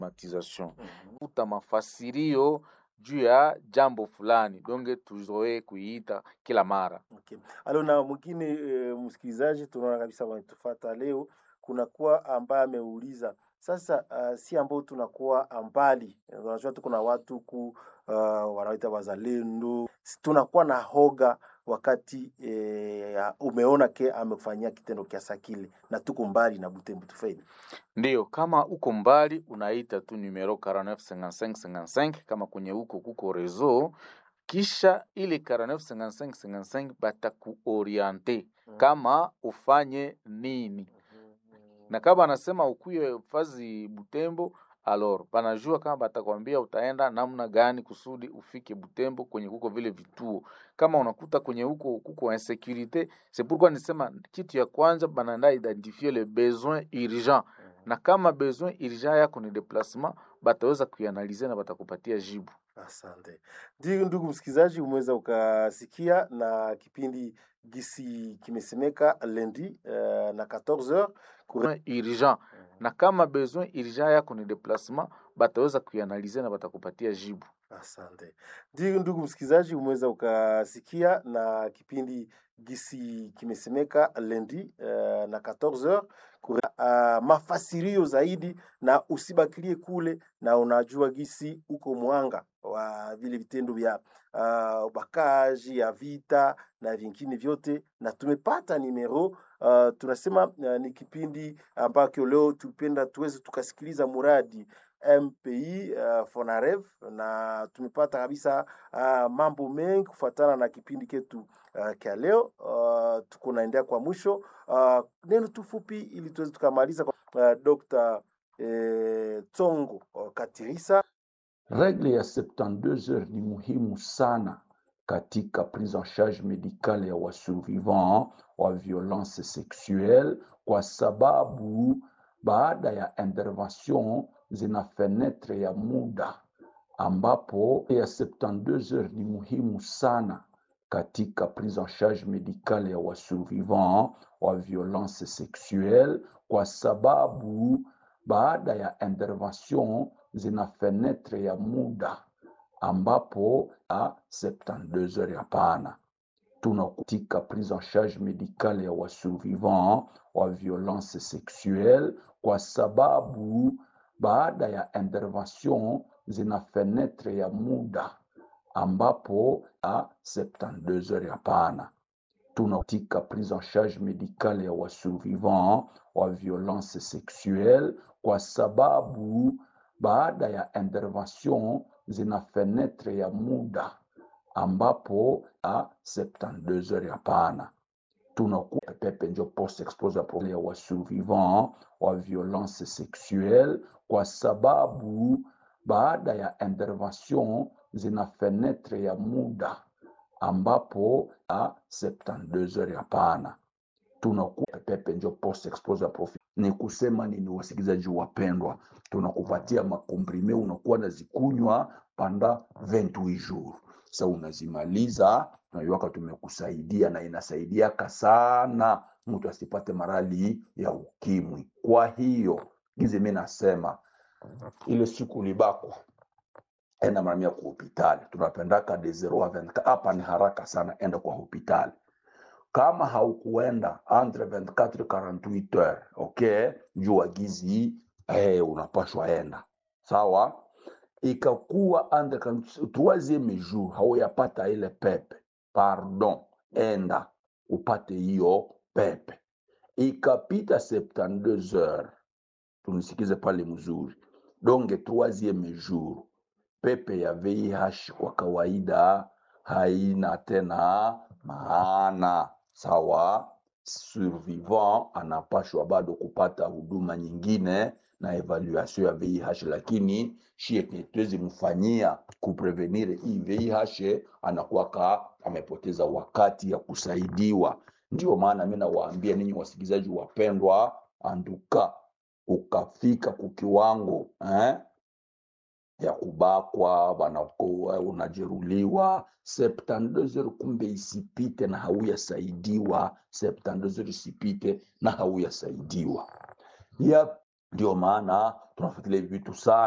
matization kuta mafasirio juu ya jambo fulani donge tuzoee kuiita kila mara Okay. Alo na mwingine e, msikilizaji tunaona kabisa wanatufata leo, kunakuwa ambaye ameuliza sasa, uh, si ambao tunakuwa mbali, unajua tuko na watu ku uh, wanaita wazalendo, Si tunakuwa na hoga wakati e, umeona ke amekufanyia kitendo kiasa kile na tuko mbali na Butembo tufeni. Ndiyo, kama uko mbali unaita tu numero 495555 kama kwenye huko kuko rezo, kisha ile 495555 batakuoriente kama ufanye nini, na kama anasema ukuye fazi Butembo alor banajua kama batakwambia utaenda namna gani kusudi ufike Butembo kwenye kuko vile vituo. Kama unakuta kwenye huko kuko insecurite, c'est pourquoi nisema kitu ya kwanza banaenda identifier le besoin urgent na kama besoin urgent yako ni déplacement, bataweza kuianalize na batakupatia jibu. Asante. Ndio ndugu msikilizaji, umeweza ukasikia na kipindi gisi kimesemeka lendi uh, na 14h Besoin urgent na kama besoin urgent yako ni déplacement, bataweza kuianalize na batakupatia jibu. Asante. Ndio ndugu msikilizaji, umeweza ukasikia na kipindi gisi kimesemeka lendi uh, na 14h uh, mafasirio zaidi, na usibakilie kule, na unajua gisi uko mwanga wa vile vitendo vya uh, ubakaji ya vita na vingine vyote, na tumepata nimero uh, tunasema uh, ni kipindi ambacho leo tupenda tuweze tukasikiliza muradi MPI uh, Fonarev na tumepata kabisa uh, mambo mengi kufuatana na kipindi ketu uh, kya leo uh, tuko naendea kwa mwisho uh, neno tu fupi ili tuweze tukamaliza kwa uh, Dr. eh, Tsongo uh, Katirisa Regle ya 72 heures ni muhimu sana katika prise en charge medicale ya wasurvivant wa violence sexuelle, kwa sababu baada ya intervention zina fenetre ya muda ambapo ya 72 heures ni muhimu sana katika prise en charge medicale ya wasurvivant wa violence sexuelle, kwa sababu baada ya intervention zina fenetre ya muda ambapo a 72 heures hapana. Tunakutika prise en charge medicale ya wasurvivant wa violence sexuelle, kwa sababu baada ya intervention zina fenetre ya muda ambapo a 72 heures hapana. Tunakutika prise en charge medicale ya wasurvivant wa violence sexuelle, kwa sababu baada ya intervention zina fenetre ya muda ambapo a 72 heures hapana. Tunakuwa pepe njo post exposure ya wasurvivant wa violence sexuelle, kwa sababu baada ya intervention zina fenetre ya muda ambapo a 72 heures hapana. Tunakuwa pepe njo post exposure ni kusema nini, wasikilizaji wapendwa, tunakupatia makomprime unakuwa nazikunywa panda 28 jours. Sa unazimaliza tunaiwaka tumekusaidia, na inasaidiaka sana mtu asipate marali ya ukimwi. Kwa hiyo gizi mi nasema ile siku ulibakwa enda mara mia kwa hospitali, tunapendaka de 0 a 24 hapa ni haraka sana, enda kwa hospitali kama haukuenda entre 24 48 heures okay, jua gizi eh, unapashwa enda sawa. Ikakuwa entre troisieme jour hauyapata ile pepe, pardon, enda upate hiyo pepe. Ikapita 72 heures, tunisikize pale mzuri, donge troisieme jour pepe ya VIH kwa kawaida haina tena maana sawa. Survivant anapashwa bado kupata huduma nyingine na evaluation ya VIH, lakini shie tuwezi mfanyia kuprevenir hii VIH, anakuwaka amepoteza wakati ya kusaidiwa. Ndio maana mi nawaambia ninyi wasikilizaji wapendwa, anduka ukafika kukiwango eh? ya kubakwa banakuwa unajeruliwa 72 heures, kumbe isipite na hauyasaidiwa. 72 heures isipite na hauyasaidiwa. Ya ndio maana tunafuatilia vitu sana.